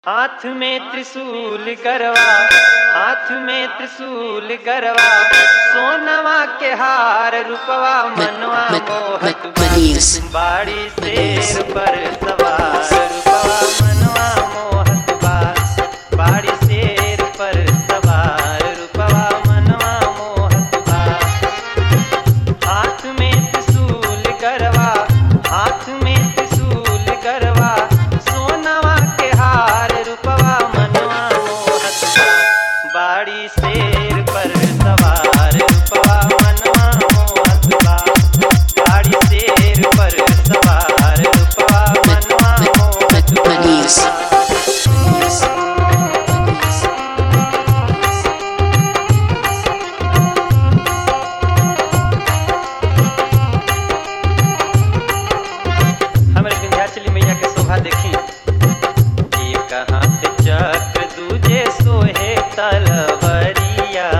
हाथ में त्रिशूल गरवा हाथ में त्रिशूल गरवा सोनवा के हार रूपवा मनवा मोहत बा। Manius. बाड़ी शेर पर सवार रूपवा मनवा मोहत बा बाड़ी शेर पर सवार रूपवा मनवा मोहत बा हाथ में त्रिशूल गरवा हाथ में त्रिशूल गरवा सोनवा के हार रूपवा मनवा मोहत बा बाड़ी शेर पर सवार रूपवा मनवा मोहत बा बाड़ी शेर पर सवार रूपवा मनवा मोहत बा Manius. हमरे विंध्याचली मैया के शोभा देखी एक हाथ चक्र दूजे सोहे तलवरिया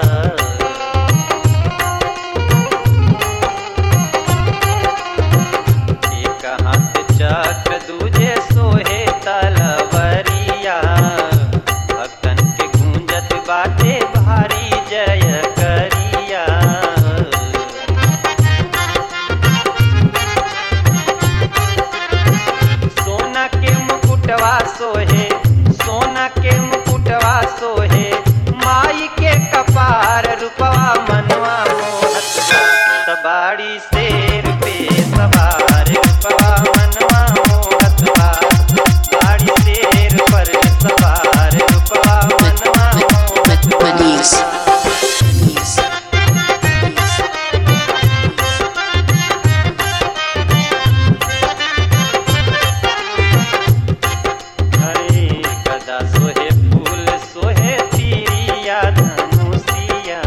एक हाथ चक्र दूजे सोहे तलवरिया भक्तन के गूंजत बाटे भारी जय करिया सोना के मुकुटवा सोहे सोना के मुकुटवा सोहे माई के कपार रूपवा मनवा मोहत बा। सवारी शेर पे सवार रूपवा मनवा मोहत बा बाड़ी शेर पर सवार रूपवा मनवा मोहत बा। Manius. Manius. हरे गदा सोहे फूल सोहे तीरिया धनुषिया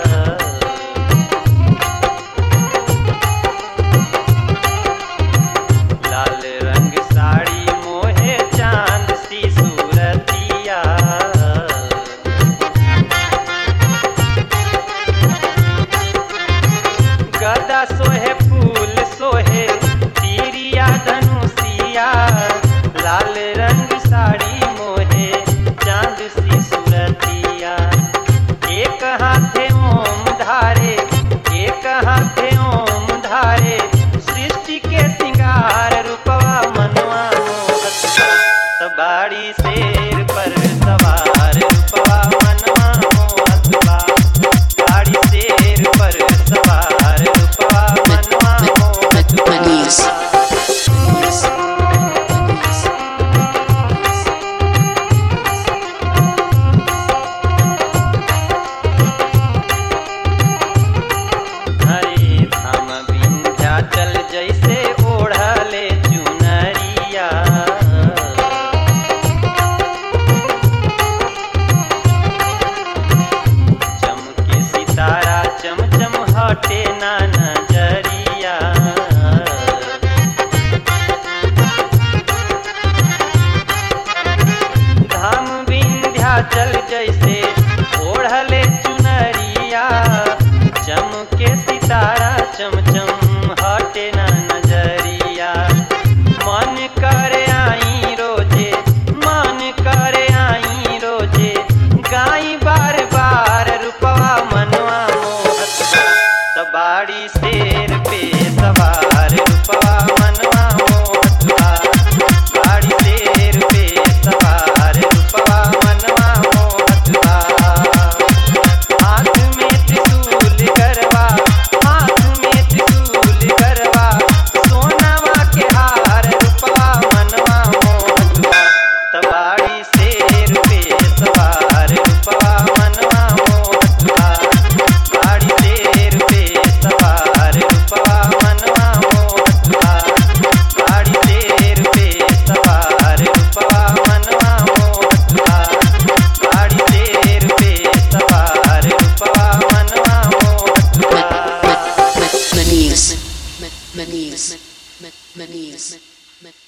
लाल रंग साड़ी मोहे चांद सी सूरतिया गदा सोहे फूल सोहे तीरिया धनुषिया लाल रंग साड़ी मोहे चांद सी सूरतिया एक हाथे ओम धारे एक हाथे ओम धारे सृष्टि के सिंगार रूपवा मनवा मोहत बा। सवारी शेर पर सवार रूपवा मनवा मोहत बा बाड़ी शेर पर सवार रूपवा मनवा मोहत बा। Manius. हरे धाम विंध्याचल जैसे ओढ़ले चुनरिया चमके सितारा चमचम हटे ना नजरिया धाम विंध्याचल जैसे